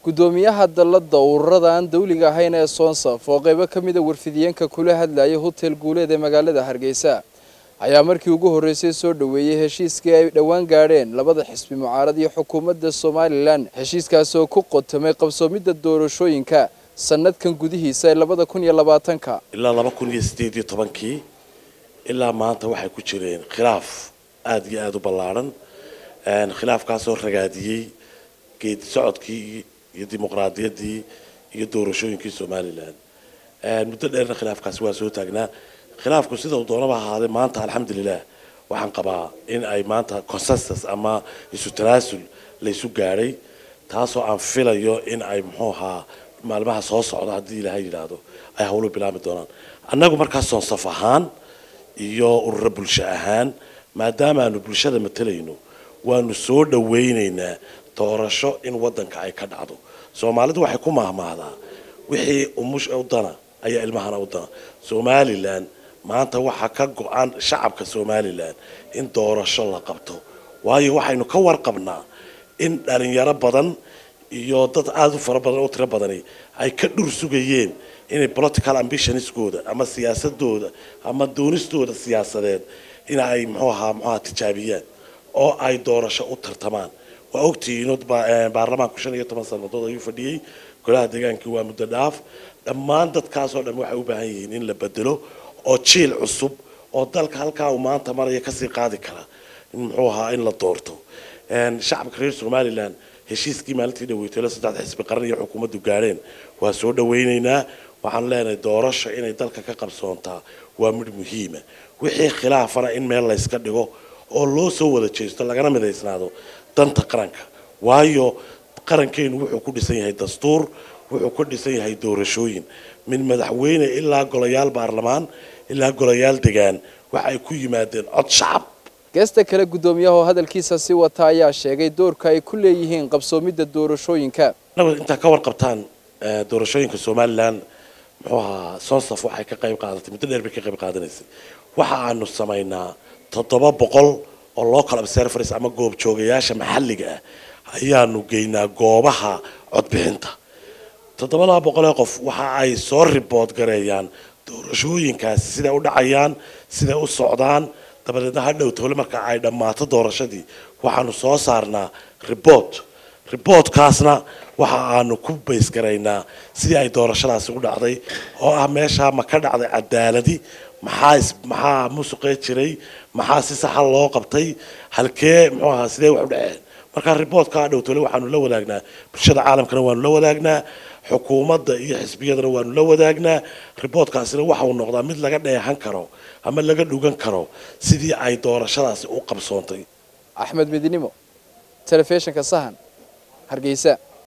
guddoomiyaha dalladda ururada aan dawliga ahayn ee soonsaf oo qaybo ka mida warfidiyeenka kula hadlayay hotel guuleed ee magaalada hargeysa ayaa markii ugu horreysay soo dhoweeyey heshiiskii ay dhowaan gaadheen labada xisbi mucaarad iyo xukuumadda somalilan heshiiskaas oo ku qotomay qabsoomidda doorashooyinka sanadkan gudihiisa ee labada kun iyo labaatanka ilaa laba kun iyo sideed iyo tobankii ilaa maanta waxay ku jireen khilaaf aada iyo aada u ballaadhan khilaafkaasoo ragaadiyey geedi socodkii iyo dimuqraadiyaddii iyo doorashooyinkii somalilan muddo dheerna khilaafkaasi waa soo taagnaa khilaafku sida uu doonaba ahaadee maanta alxamdulilah waxaan qabaa in ay maanta consensus ama isu tanaasul laysu gaadhay taasoo aan filayo in ay muxuu ahaa maalmaha soo socda haddii ilaahay yidhaahdo ay hawlo bilaami doonaan annagu markaas soonsaf ahaan iyo ururo bulsho ahaan maadaama aanu bulshada matalayno waanu soo dhawaynaynaa doorasho in waddanka ay ka dhacdo soomaalidu waxay ku mahmaahdaa wixii umush u dana ayaa ilmahana u dana somalilan maanta waxaa ka go-an shacabka somalilan in doorasho la qabto waayo waxaynu ka warqabnaa in dhalinyaro badan iyo dad aada u fara badan oo tiro badani ay ka dhur sugayeen inay political ambitionskooda ama siyaasadooda ama doonistooda siyaasadeed in ay muxuu ahaa muxuaha tijaabiyaan oo ay doorasho u tartamaan waa ogtihiin baarlamaanku shan iyo toban sanadood ayuu fadhiyey golaha deegaankii waa muddo dhaaf dhammaan dadkaasoo dhan waxay u baahan yihiin in la bedelo oo jiil cusub oo dalka halkaa uu maanta maraya kasii qaadi kara muxuu ahaa in la doorto shacabka reer somalilan heshiiskii maalintii dhaweytaylo saddex xisbi qaran iyo xukuumaddu gaadheen waa soo dhawaynaynaa waxaan leenahay doorasho inay dalka ka qabsoontaa waa midh muhiima wixii khilaafana in meel layska dhigo oo loo soo wada jeesto lagana midaysnaado danta qaranka waayo qarankeenu wuxuu ku dhisan yahay dastuur wuxuu ku dhisan yahay doorashooyin min madaxweyne ilaa golayaal baarlamaan ilaa golayaal degaan waxa ay ku yimaadeen cod shacab geesta kale guddoomiyaha oo hadalkiisa si wata ayaa sheegay doorka ay ku leeyihiin qabsoomidda doorashooyinka inagu intaa ka warqabtaan doorashooyinka somalilan muxuu ahaa sonsaf waxay ka qayb qaadatay muddo dheer bay ka qayb qaadanaysay waxa aanu samaynaa toddoba boqol oo local observers ama goobjoogayaasha maxalliga ah ayaanu geynaa goobaha codbixinta toddobadaa boqol ee qof waxa ay soo ribood gareeyaan doorashooyinkaasi siday u dhacayaan siday u socdaan dabadeedna hadhow tole marka ay dhammaato doorashadii waxaanu soo saarnaa ribort riboortkaasna waxa aanu ku baysgaraynaa sidii ay doorashadaasi u dhacday oo ah meeshaa ma ka dhacday cadaaladi maxaa maxaa musuqee jiray maxaa si saxa loo qabtay halkee muxuu ahaa sidee wax u dhaceen marka riboortka hadhow tole waxaanu la wadaagnaa bulshada caalamkana waanu la wadaagnaa xukuumadda iyo xisbiyadana waanu la wadaagnaa riboortkaasina waxa uu noqdaa mid laga dheehan karo ama laga dhugan karo sidii ay doorashadaasi u qabsoontay axmed midinimo telefishinka sahan hargeysa